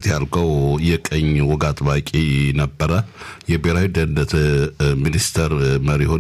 ያልከው የቀኝ ወግ አጥባቂ ነበረ። የብሔራዊ ደህንነት ሚኒስተር መሪ ሆኔ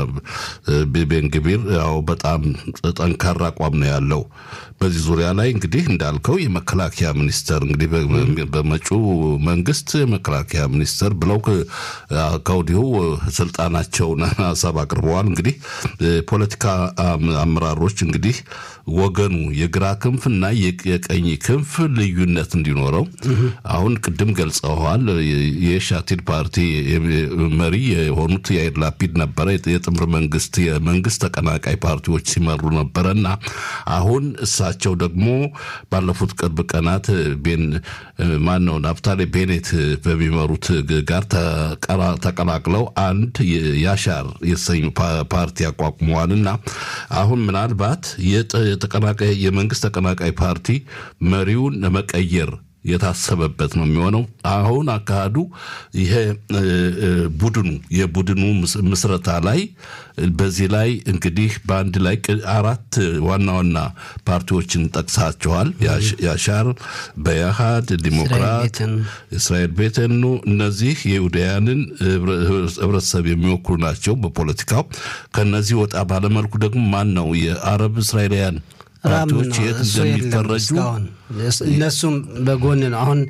ቤንግቢር ያው በጣም ጠንካራ አቋም ነው ያለው። በዚህ ዙሪያ ላይ እንግዲህ እንዳልከው የመከላከያ ሚኒስተር እንግዲህ በመጪው መንግስት የመከላከያ ሚኒስተር ብለው ከወዲሁ ስልጣናቸውን ሀሳብ አቅርበዋል። እንግዲህ ፖለቲካ አመራሮች እንግዲህ ወገኑ የግራ ክንፍና የቀኝ ክንፍ ልዩነት እንዲኖረው አሁን ቅድም ገልጸዋል። የሻቲድ ፓርቲ መሪ የሆኑት የአይር ላፒድ ነበረ። የጥምር መንግስት የመንግስት ተቀናቃይ ፓርቲዎች ሲመሩ ነበረ እና አሁን እሳቸው ደግሞ ባለፉት ቅርብ ቀናት ቤን ማን ነው ናፍታሌ ቤኔት በሚመሩት ጋር ተቀላቅለው አንድ ያሻር የተሰኙ ፓርቲ አቋቁመዋል እና አሁን ምናልባት የተቀናቃይ የመንግስት ተቀናቃይ ፓርቲ መሪውን ለመቀየር የታሰበበት ነው የሚሆነው። አሁን አካሄዱ ይሄ ቡድኑ የቡድኑ ምስረታ ላይ በዚህ ላይ እንግዲህ በአንድ ላይ አራት ዋና ዋና ፓርቲዎችን ጠቅሳቸዋል። ያሻር፣ በያሃድ፣ ዲሞክራት፣ እስራኤል ቤተኑ እነዚህ የይሁዳውያንን ህብረተሰብ የሚወክሉ ናቸው በፖለቲካው። ከነዚህ ወጣ ባለመልኩ ደግሞ ማን ነው የአረብ እስራኤላውያን ፓርቲዎች የት እንደሚፈረጁ እነሱም በጎን ነው። አሁን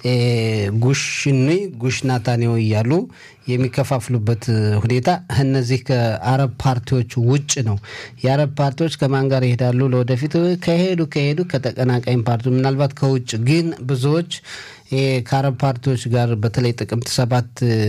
ጉሽኒ ጉሽ ናታንያሁ እያሉ የሚከፋፍሉበት ሁኔታ እነዚህ ከአረብ ፓርቲዎች ውጭ ነው። የአረብ ፓርቲዎች ከማን ጋር ይሄዳሉ? ለወደፊት ከሄዱ ከሄዱ ከተቀናቃኝ ፓርቲ ምናልባት ከውጭ ግን ብዙዎች ከአረብ ፓርቲዎች ጋር በተለይ ጥቅምት ሰባት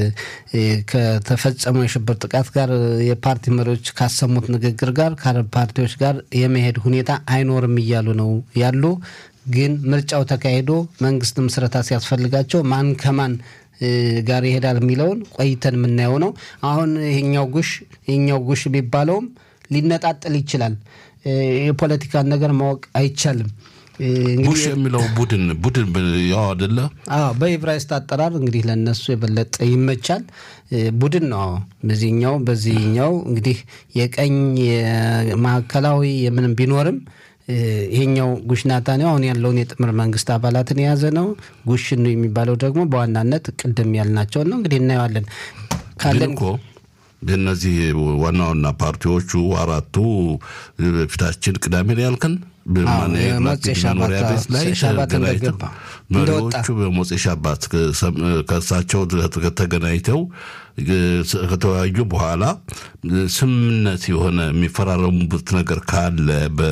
ከተፈጸመው የሽብር ጥቃት ጋር የፓርቲ መሪዎች ካሰሙት ንግግር ጋር ከአረብ ፓርቲዎች ጋር የመሄድ ሁኔታ አይኖርም እያሉ ነው ያሉ። ግን ምርጫው ተካሂዶ መንግስት ምስረታ ሲያስፈልጋቸው ማን ከማን ጋር ይሄዳል የሚለውን ቆይተን የምናየው ነው። አሁን ይሄኛው ጉሽ ይሄኛው ጉሽ ቢባለውም ሊነጣጥል ይችላል። የፖለቲካን ነገር ማወቅ አይቻልም። ጉሽ የሚለው ቡድን ቡድን ያው አደለ? አዎ በኢብራይስጥ አጠራር እንግዲህ ለእነሱ የበለጠ ይመቻል። ቡድን ነው። በዚህኛው በዚህኛው እንግዲህ የቀኝ የማዕከላዊ የምንም ቢኖርም ይሄኛው ጉሽ ናታንያሁ አሁን ያለውን የጥምር መንግስት አባላትን የያዘ ነው። ጉሽ ነው የሚባለው ደግሞ በዋናነት ቅድም ያልናቸውን ነው። እንግዲህ እናየዋለን ካለን እኮ እነዚህ ዋና ዋና ፓርቲዎቹ አራቱ ፊታችን ቅዳሜ ነው ያልከን መኖሪያ ቤት ላይ ተገናኝተው መሪዎቹ በሞፄ ሻባት ከእሳቸው ተገናኝተው ከተወያዩ በኋላ ስምምነት የሆነ የሚፈራረሙበት ነገር ካለ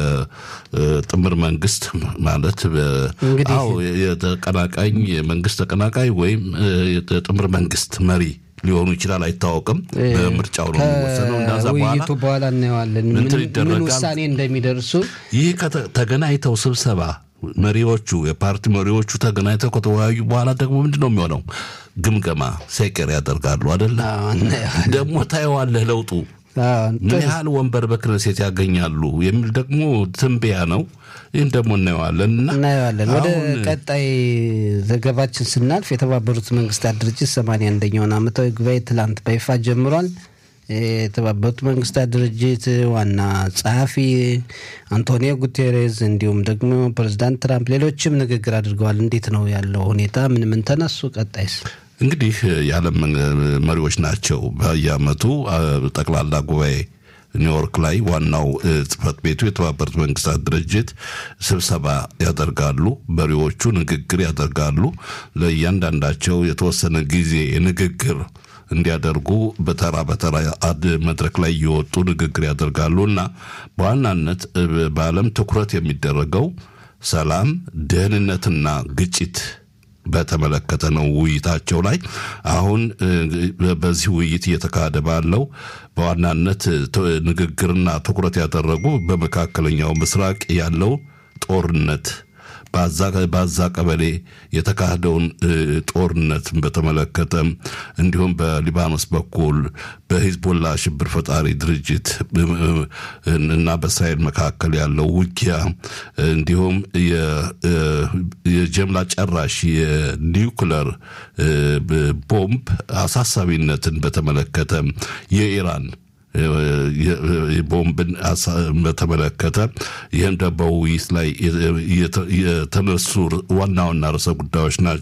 በጥምር መንግስት ማለት አዎ የተቀናቃኝ የመንግስት ተቀናቃይ ወይም የጥምር መንግስት መሪ ሊሆኑ ይችላል፣ አይታወቅም። በምርጫው ነው የሚወሰነው። እንዳዛ ውይይቱ በኋላ እናየዋለን ምን ውሳኔ እንደሚደርሱ። ይህ ተገናኝተው ስብሰባ መሪዎቹ የፓርቲ መሪዎቹ ተገናኝተው ከተወያዩ በኋላ ደግሞ ምንድን ነው የሚሆነው? ግምገማ ሴቀር ያደርጋሉ አደለ? ደግሞ ታየዋለህ ለውጡ ምን ያህል ወንበር በክነሴት ያገኛሉ የሚል ደግሞ ትንበያ ነው። ይህን ደግሞ እናየዋለን እናየዋለን። ወደ ቀጣይ ዘገባችን ስናልፍ የተባበሩት መንግስታት ድርጅት ሰማንያ አንደኛውን ዓመታዊ ጉባኤ ትላንት በይፋ ጀምሯል። የተባበሩት መንግስታት ድርጅት ዋና ጸሐፊ አንቶኒዮ ጉቴሬዝ እንዲሁም ደግሞ ፕሬዚዳንት ትራምፕ ሌሎችም ንግግር አድርገዋል። እንዴት ነው ያለው ሁኔታ? ምን ምን ተነሱ? ቀጣይስ እንግዲህ የዓለም መሪዎች ናቸው በየዓመቱ ጠቅላላ ጉባኤ ኒውዮርክ ላይ ዋናው ጽህፈት ቤቱ የተባበሩት መንግስታት ድርጅት ስብሰባ ያደርጋሉ። መሪዎቹ ንግግር ያደርጋሉ። ለእያንዳንዳቸው የተወሰነ ጊዜ ንግግር እንዲያደርጉ በተራ በተራ አድ መድረክ ላይ እየወጡ ንግግር ያደርጋሉ እና በዋናነት በዓለም ትኩረት የሚደረገው ሰላም፣ ደህንነትና ግጭት በተመለከተ ነው ውይይታቸው ላይ አሁን በዚህ ውይይት እየተካሄደ ባለው በዋናነት ንግግርና ትኩረት ያደረጉ በመካከለኛው ምስራቅ ያለው ጦርነት በዛ ቀበሌ የተካሄደውን ጦርነትን በተመለከተ እንዲሁም በሊባኖስ በኩል በሂዝቦላ ሽብር ፈጣሪ ድርጅት እና በእስራኤል መካከል ያለው ውጊያ እንዲሁም የጀምላ ጨራሽ የኒውክለር ቦምብ አሳሳቢነትን በተመለከተ የኢራን ቦምብን በተመለከተ ይህም በውይይት ላይ የተነሱ ዋና ዋና ርዕሰ ጉዳዮች ናቸው።